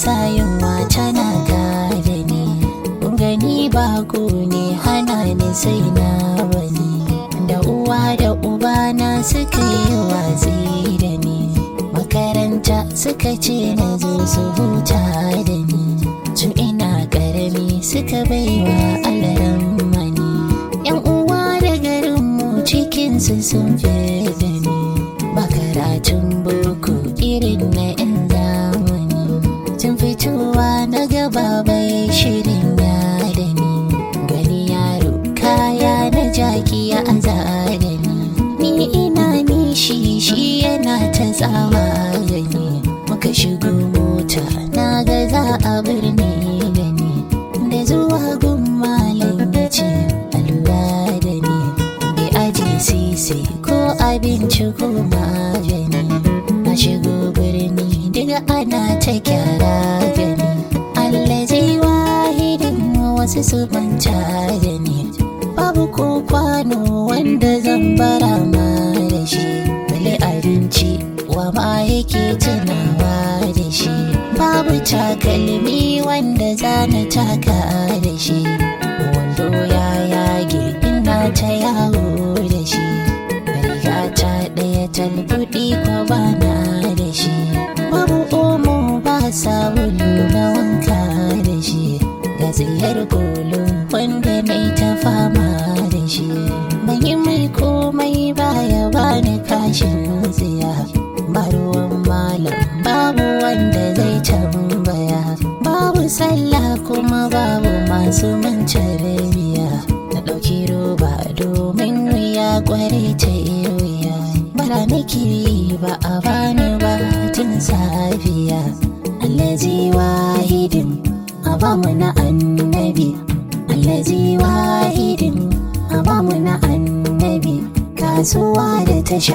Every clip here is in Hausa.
sa yunwa tana gada ni gani bako ne hana ni sai na wani da uwa da uba na suka yi watsi da ni makaranta suka ce na zo su huta da ni tun ina karami suka baiwa alaran mani yan uwa da garinmu cikinsu sun fi da ni ba karatun boko irin na yan zamani tun fitowa na gaba bai shirin ya da ni gani yaro kaya na jaki ya azara ni ni ina nishi shi yana ta tsawa gani muka shigo mota na ga za a birni da ni da zuwa gun malam ya ce alura da ni bai aje sisi ko abinci ko magani na shigo birni daga ana ta kyara gani allazi wahidin wasu su manta da ni babu ko kwano wanda zan bara ma da shi bale abinci wa ma yake tunawa da shi babu takalmi wanda zana taka da shi wando ya yage ina ta yawo da shi riga ta ɗaya talbuɗi ko bana da shi babu omo ba sabulu na wanka da shi ga tsayar golo wanda na ta fama da shi ban yi mai komai baya bani kashin tsiya ba ruwan malam babu wanda zai tambaya babu sallah kuma babu masu mance biya na ɗauki roba domin wuya kwarai ta wuya bara nake yi ba a bani ba tun safiya allazi wahidin a bamu na annabi allazi wahidin a bamu na annabi kasuwa da tasha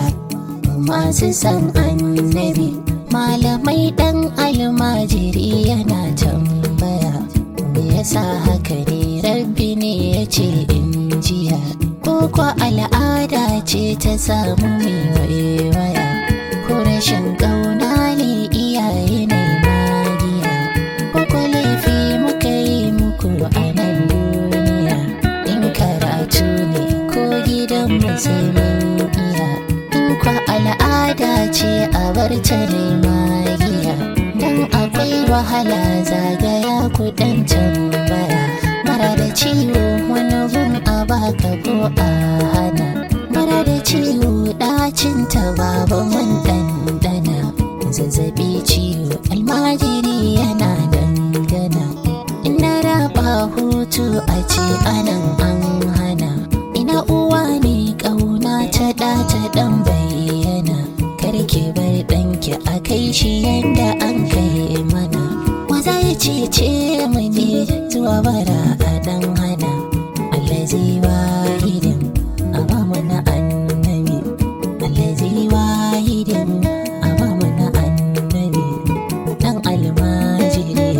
masu san annabi malamai dan almajiri yana tambaya me yasa haka ne rabbi ne ya ce in jiya ko kwa al'ada ce ta samu mai waiwaya ko rashin ƙauna ne iyaye ne magiya ko ko laifi muka yi muku a nan duniya in karatu ne ko gidan mu sai mun iya in kwa al'ada ce a bar ta ne magiya dan akwai wahala zagaya kudan tambaya mara da ciwo wani gun a baka ko a hana mara da ciwo ɗacin ta babu mun ɗanɗana zazzabi ciwo almajiri yana dangana ina raba hutu a ce anan an hana ina uwa ne ƙauna ta ɗa ta ɗan bayyana karki bar ɗanki a kai shi yanda an kai mana maza ya cece mu ne zuwa bara a ɗan hana allazi wahidin a ba mu na annabi allazi wahidin a ba mu na annabi ɗan almajiri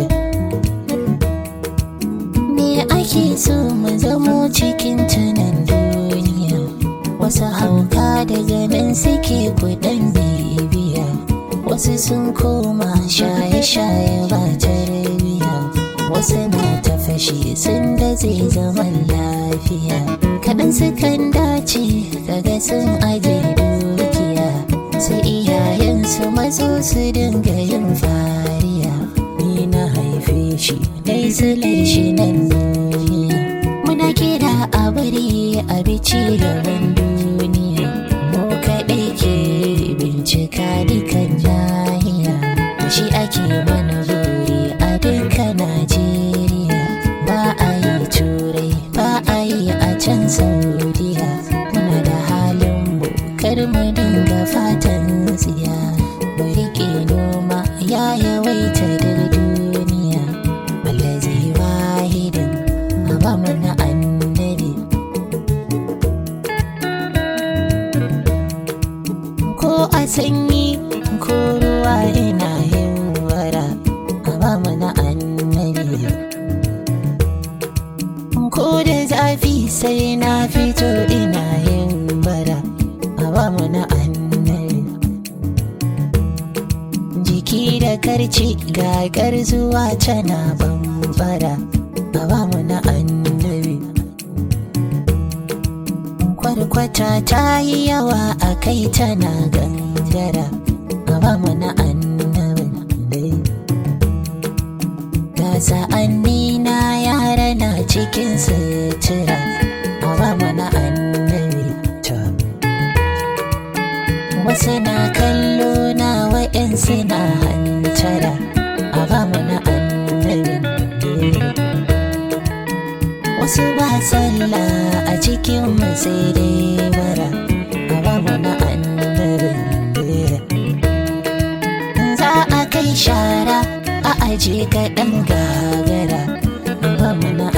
me ake so mu zamo cikin tunan duniya wasu hauka daga nan suke kudan bibiya wasu sun koma shaye-shaye ba tarbiya wasu na ta fashi sun da zai zaman lafiya kaɗan sukan dace kaga sun aje dukiya sai iyayensu mazo su dinga yin fariya ni na haife shi dai silai shi nan duniya muna kira a bari a bici gaban duniya mu kaɗai ke bincika dukan nahiya da shi ake mana buri a duka najeriya ba a yi turai ba a yi a can saudiya muna da halin mu kar mu dinga fatan tsiya mu riƙe noma ya yawaita duk duniya allazi wahidin a ba mu na annabi ko a sanyi ko ruwa ina yin wara a ba mu na annabi ko da zafi sai na fito ina yin bara a ba mu na annabi jiki baki da karci gagar zuwa tana bambara a ba mu na annabi kwarkwata ta yi yawa a kai tana gangara a ba mu na annabi ga sa'anni na yara na cikin sutura a ba mu na annabi ta wasu na kallo na wa'yansu na hantara a ba mu na annabin wasu ba sallah a cikin sai dai bara a ba mu na annabin za a kai shara a aje kaɗan gagara a ba mu na